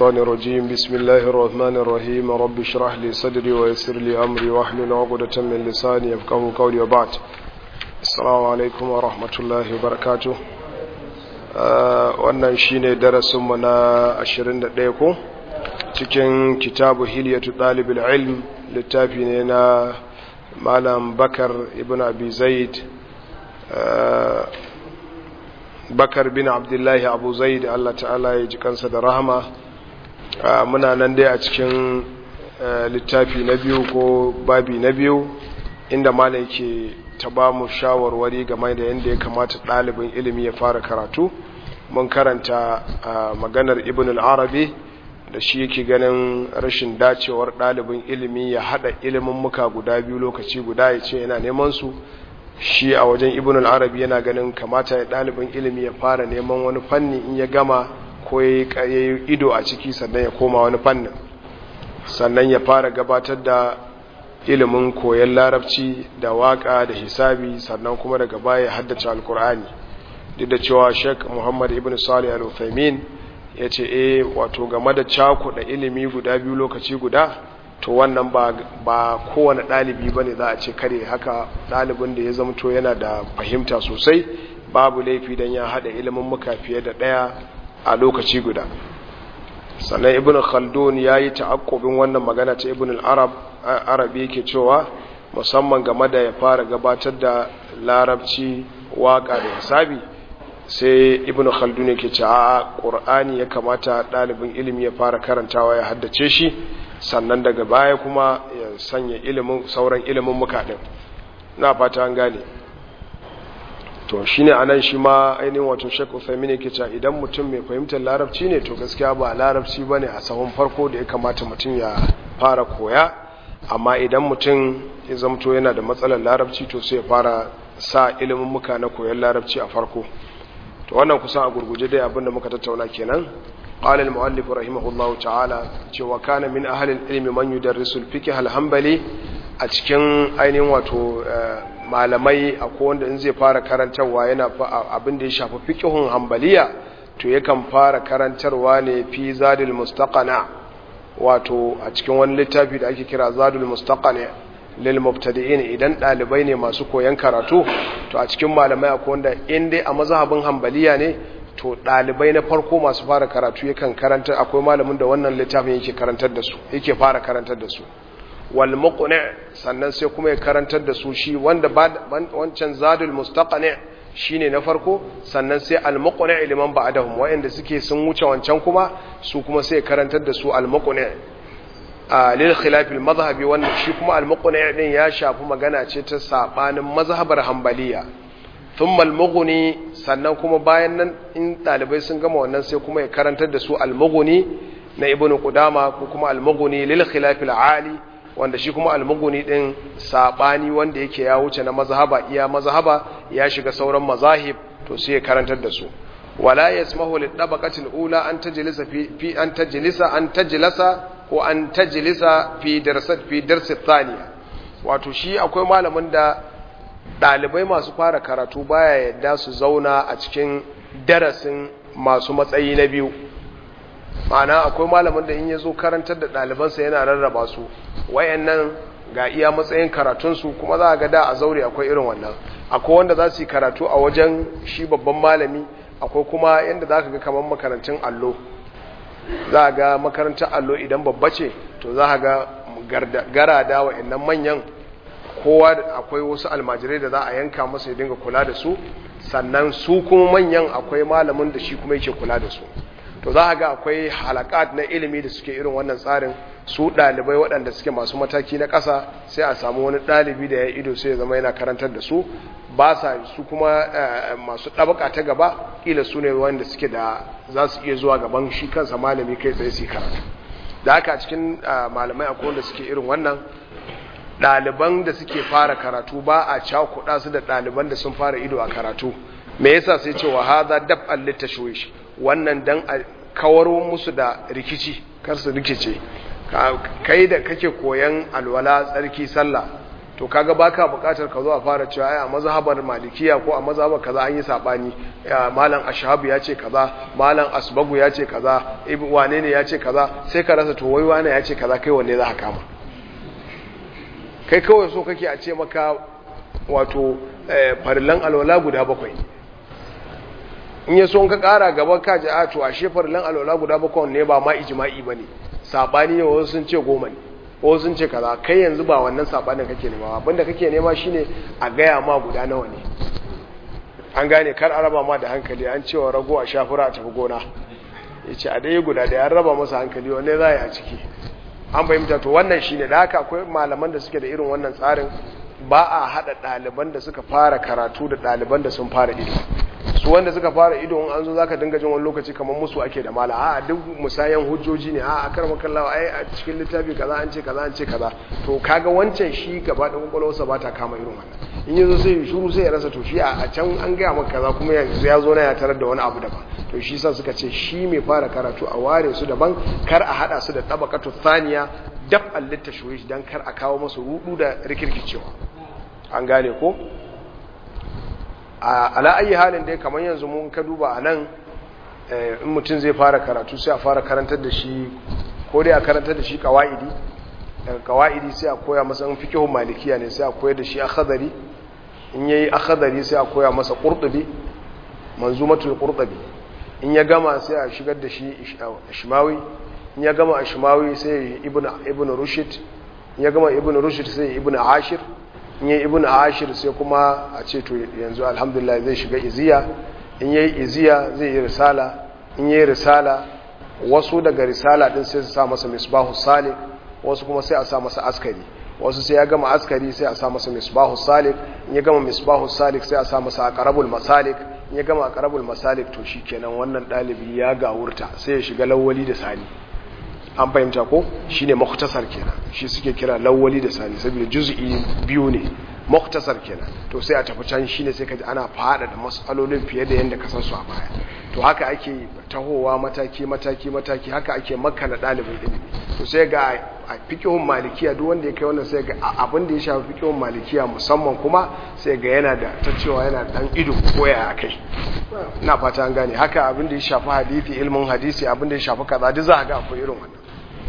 الشيطان الرجيم بسم الله الرحمن الرحيم رب اشرح لي صدري ويسر لي أمري واحلل عقدة من لساني يفقهوا قولي وبعد السلام عليكم ورحمة الله وبركاته wannan shine darasinmu na 21 ko cikin kitabu hilyatu ɗalibul ilm littafi ne na malam bakar ibn abi zaid bakar bin abdullahi abu zaid allah ta'ala ya ji kansa da rahama muna nan dai a cikin littafi na biyu ko babi na biyu inda malam ke ta ba mu shawarwari game da yadda ya kamata ɗalibin ilimi ya fara karatu mun karanta maganar ibn al-arabi da shi yake ganin rashin dacewar ɗalibin ilimi ya haɗa ilimin muka guda biyu lokaci guda ya ce yana neman su shi a wajen ibn al-arabi yana ganin kamata ya ɗalibin ilimi ya fara neman wani fanni in ya gama ko ya yi ido a ciki sannan ya koma wani fannin sannan ya fara gabatar da ilimin koyon larabci da waka da hisabi sannan kuma daga baya haddace alkur'ani duk da cewa sheik muhammad ibn salih al-uthaymin ya ce e wato game da cakuɗa ilimi guda biyu lokaci guda to wannan ba kowane ɗalibi ba ne za a ce kare haka ɗalibin da ya zamto yana da fahimta sosai babu laifi don ya haɗa ilimin muka fiye da ɗaya a lokaci guda sannan ibn khaldun ya yi ta'akkobin wannan magana ta ibn al-arabi yake cewa musamman game da ya fara gabatar da larabci waka da hisabi sai ibn khaldun yake ce a qur'ani ya kamata ɗalibin ilimi ya fara karantawa ya haddace shi sannan daga baya kuma ya sanya ilimin sauran ilimin muka din na fata an gane to shine anan shi ma ainihin wato Sheikh Uthaymeen yake cewa idan mutum mai fahimtar larabci ne to gaskiya ba larabci bane a sahun farko da ya kamata mutum ya fara koya amma idan mutum ya zamto yana da matsalar larabci to sai ya fara sa ilimin muka na koyon larabci a farko to wannan kusan a gurguje dai abinda muka tattauna kenan قال المؤلف رحمه الله تعالى cewa kana min ahli ilmi man yudarrisu al-fiqh al-hanbali a cikin ainihin wato malamai akwai wanda in zai fara karantarwa yana abin da ya shafi fiqhun hanbaliya to yakan fara karantarwa ne fi zadul mustaqana wato a cikin wani littafi da ake kira zadul mustaqana lil mubtadi'in idan dalibai ne masu koyan karatu to a cikin malamai akwai wanda in dai a mazhabin hanbaliya ne to ɗalibai na farko masu fara karatu yakan karantar akwai malamin da wannan littafin yake karantar da su yake fara karantar da su wal muqni sannan sai kuma ya karantar da su shi wanda wancan zadul mustaqani shine na farko sannan sai al muqni liman ba'dahum wa'anda suke sun wuce wancan kuma su kuma sai karantar da su al muqni a lil khilaf al madhhabi wannan shi kuma al muqni din ya shafi magana ce ta sabanin mazhabar hanbaliya thumma al-mughni sannan kuma bayan nan in dalibai sun gama wannan sai kuma ya karantar da su al-mughni na ibnu qudama ko kuma al-mughni lil khilaf al-ali wanda shi kuma al-mughni din sabani wanda yake ya wuce na mazhaba iya mazhaba ya shiga sauran mazahib to sai ya karantar da su wala yasmahu lid tabaqati al-ula an tajlisa fi fi an tajlisa an tajlisa ko an tajlisa fi darsat fi darsi thaniya wato shi akwai malamin da ɗalibai masu fara karatu baya yadda su zauna a cikin darasin masu matsayi na biyu ma'ana akwai malamin da in ya zo karantar da ɗalibansa yana rarraba su wayannan ga iya matsayin karatunsu kuma za a ga da a zaure akwai irin wannan akwai wanda za su yi karatu a wajen shi babban malami akwai kuma yadda za ka ga kamar makarantun allo za a ga makarantar allo idan babba ce to za a ga garada wa'annan manyan kowa akwai wasu almajirai da za a yanka masa ya dinga kula da su sannan su kuma manyan akwai malamin da shi kuma yake kula da su to za a ga akwai halakat na ilimi da suke irin wannan tsarin su ɗalibai waɗanda suke masu mataki na ƙasa sai a samu wani ɗalibi da ya ido sai ya zama yana karantar da su ba sa su kuma masu ɗabaka ta gaba ƙila su ne wanda suke da za su iya zuwa gaban shi kansa malami kai tsaye su karatu da haka cikin malamai akwai wanda suke irin wannan ɗaliban da suke fara karatu ba a cakuɗa su da ɗaliban da sun fara ido a karatu me yasa sai cewa haza dab al-litashwish wannan dan a kawar musu da rikici kar su rikice kai da kake koyan alwala tsarki sallah to kaga baka bukatar ka zo a fara cewa ai a mazhabar malikiya ko a mazhabar kaza an yi sabani malam ashhabu ya ce kaza malam asbagu ya ce kaza ibn wane ne ya ce kaza sai ka rasa to wai wane ya ce kaza kai wanne za ka kama kai kawai so kake a ce maka wato farillan alwala guda bakwai in ya so ka kara gaba ka ji a to ashe farillan alwala guda bakwai ne ba ma ijma'i bane sabani ne wasu sun ce goma ne ko sun ce kaza kai yanzu ba wannan sabanin kake nema abinda kake nema shine a gaya ma guda nawa ne an gane kar a raba ma da hankali an cewa rago a shafura a tafi gona yace a dai guda da ya raba masa hankali wanne za a ciki an fahimta to wannan shine da haka akwai malaman da suke da irin wannan tsarin ba a hada ɗaliban da suka fara karatu da ɗaliban da sun fara ido su wanda suka fara ido in an zo zaka dinga jin wani lokaci kamar musu ake da mala a duk musayan hujjoji ne a akar makallawa ai a cikin littafi kaza an ce kaza an ce kaza to kaga wancan shi gaba da kwakwalwarsa ba ta kama irin wannan in yazo sai shuru sai ya rasa to shi a can an gaya maka kaza kuma yanzu ya zo na ya tarar da wani abu daban to shi sa suka ce shi mai fara karatu a ware su daban kar a hada su da tabaqatu thaniya dab al-litashwish dan kar a kawo masu rudu da rikirkicewa an gane ko ala ayi halin dai kamar yanzu mun ka duba a nan in mutum zai fara karatu sai a fara karantar da shi ko dai a karantar da shi kawa'idi daga kawa'idi sai a koya masa in fikihun malikiya ne sai a koyar da shi akhadari in yayi akhadari sai a koya masa qurtubi manzumatul qurtubi in ya gama sai a shigar da shi ishmawi in ya gama ishmawi sai ibnu ibnu rushd in ya gama ibnu rushd sai ibnu ashir in yi ibn ashir sai kuma a ce to yanzu alhamdulillah zai shiga iziya in yi iziya zai yi risala in yi risala wasu daga risala din sai su sa masa misbahu salik wasu kuma sai a sa masa askari wasu sai ya gama askari sai a sa masa misbahu salik in ya gama misbahu salik sai a sa masa aqrabul masalik in ya gama aqrabul masalik to shikenan wannan dalibi ya gawurta sai ya shiga lawwali da sani an fahimta ko shine muktasar kenan shi suke kira lawwali da sani saboda juz'i biyu ne muktasar kenan to sai a tafi can shine sai kaji ana fada da masalolin fiye da yanda ka san su a baya to haka ake tahowa mataki mataki mataki haka ake makana dalibin ilimi to sai ga a fiqhun malikiya duk wanda ya kai wannan sai ga abin da ya shafi fiqhun malikiya musamman kuma sai ga yana da ta cewa yana dan ido koya kai ina fata an gane haka abin da ya shafi hadisi ilmin hadisi abin da ya shafi kaza duk za ga akwai irin wannan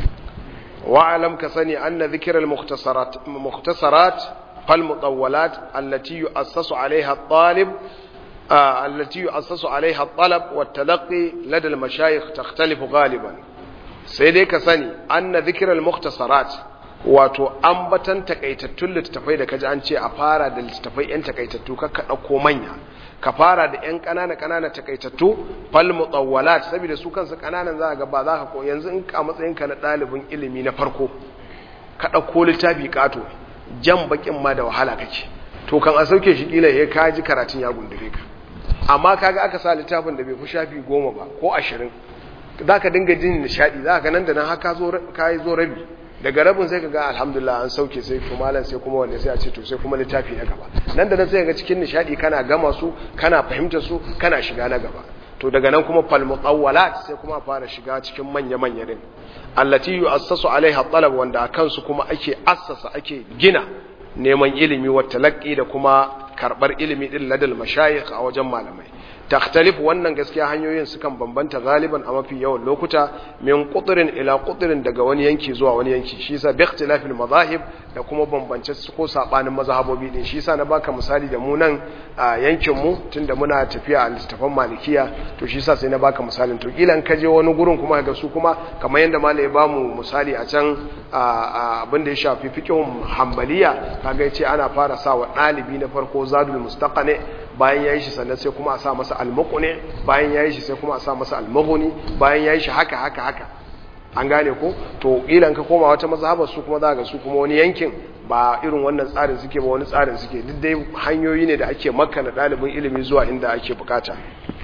واعلم كسني أن ذكر المختصرات مختصرات فالمطولات التي يؤسس عليها الطالب آه التي يؤسس عليها الطلب والتلقي لدى المشايخ تختلف غالبا سيدي كسني أن ذكر المختصرات wato ambatan takaitattun littattafai da kaji an ce a fara da littattafai yan takaitattu kakka ɗauko manya ka fara da yan ƙanana ƙanana takaitattu fal mutawwalat saboda su kansu ƙananan za ga ba za ka ko yanzu in ka matsayin ka na ɗalibin ilimi na farko ka ɗauko littafi ƙato jan bakin ma da wahala kake to kan a sauke shi kila ya kaji karatun ya gundure ka amma kaga aka sa littafin da bai fi shafi goma ba ko ashirin za ka dinga jin nishaɗi za ka nan da nan haka ka yi zo rabi daga rabin sai ka ga alhamdulillah an sauke sai to malam sai kuma wanda sai a ce to sai kuma littafi na gaba nan da nan sai ga cikin nishadi kana gama su kana fahimta su kana shiga na gaba to daga nan kuma fal mutawwalat sai kuma fara shiga cikin manya manya din allati yu'assasu alaiha talab wanda akan su kuma ake assasa ake gina neman ilimi wa talaqqi da kuma karbar ilimi din ladal mashayikh a wajen malamai takhtalif wannan gaskiya hanyoyin sukan bambanta galiban a mafi yawan lokuta min qutrin ila qutrin daga wani yanki zuwa wani yanki shi yasa bi ikhtilafil madahib da kuma bambance su ko sabanin mazhabobi din shi yasa na baka misali da mu nan a yankin mu tunda muna tafiya a littafan malikiya to shi yasa sai na baka misalin to kila in ka je wani gurin kuma ga su kuma kamar yanda malai ba mu misali a can abin da ya shafi fiqhun hanbaliya kaga yace ana fara sa wa dalibi na farko zadul mustaqane bayan yayi shi sannan sai kuma a sa masa almuqni bayan yayi shi sai kuma a sa masa almughni bayan yayi shi haka haka haka an gane ko to ilan ka koma wata mazhabar su kuma za ga su kuma wani yankin ba irin wannan tsarin suke ba wani tsarin suke duk dai hanyoyi ne da ake makana dalibin ilimi zuwa inda ake bukata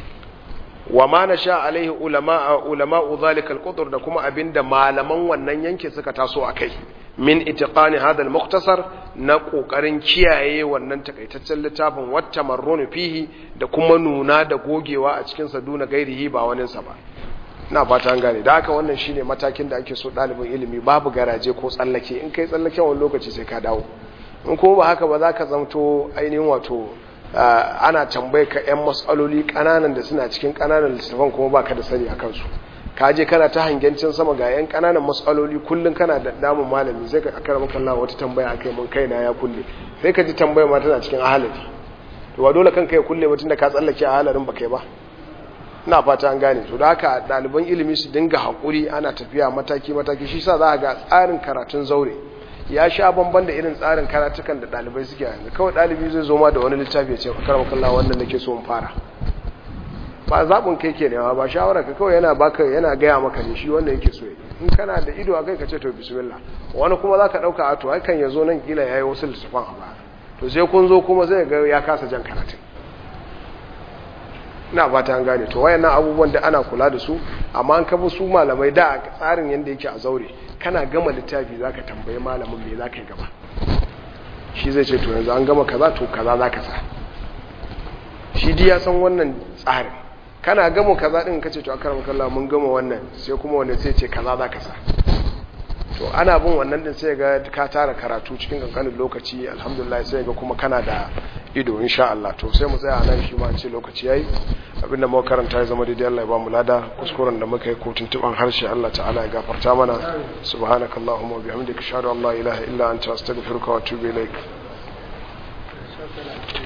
wa ma nasha alaihi ulama ulama zalika alqudr da kuma abinda malaman wannan yankin suka taso akai min itiqani hadha almukhtasar na kokarin kiyaye wannan takaitaccen littafin wata marrunu fihi da kuma nuna da gogewa a cikin sa duna gairihi ba wani sa ba ina fata an gane da haka wannan shine matakin da ake so dalibin ilimi babu garaje ko tsallake in kai tsallake wani lokaci sai ka dawo in kuma ba haka ba za ka zamto ainihin wato ana tambaye ka 'yan matsaloli kananan da suna cikin kananan littattafan kuma ba ka da sani a kansu ka je kana ta hangencin sama ga 'yan kananan matsaloli kullum kana da damun malami sai ka akara maka Allah wata tambaya akai mun kaina ya kulle sai ka ji tambaya ma tana cikin ahalari to ba dole kanka ya kulle ba tunda ka tsallake ahalarin ba kai ba ina fata an gane to da haka ɗaliban ilimi su dinga haƙuri ana tafiya mataki mataki shi sa za a ga tsarin karatun zaure ya sha bamban da irin tsarin karatukan da ɗalibai suke yanzu kawai ɗalibi zai zo ma da wani littafi ya ce fakar makalla wannan nake so in fara ba zaɓin kai ke nema ba shawara ka kawai yana baka yana gaya maka ne shi wanda yake so in kana da ido a kai ka ce to bismillah wani kuma za ka ɗauka a to hakan ya zo nan kila ya yi wasu littafan a baya to sai kun zo kuma zai ga ya kasa jan karatun ina fata an gane to wayannan abubuwan da ana kula da su amma an kafa su malamai da tsarin yanda yake a zaure kana gama littafi zaka tambayi malamin me zaka yi gaba shi zai ce to yanzu an gama kaza to kaza zaka sa shi dai ya san wannan tsarin kana gama kaza din kace to akara makalla mun gama wannan sai kuma wanda sai ce kaza zaka sa to ana bin wannan din sai ga ka tara karatu cikin kankanin lokaci alhamdulillah sai ga kuma kana da ido insha Allah to sai mu tsaya nan shi ma ce lokaci yayi abinda muka karanta ya zama daidai Allah ya ba mu lada kuskuren da muka yi ko tuntuban harshe Allah ta'ala ya gafarta mana subhanakallahumma wa bihamdika ashhadu an la ilaha illa anta astaghfiruka wa atubu ilaik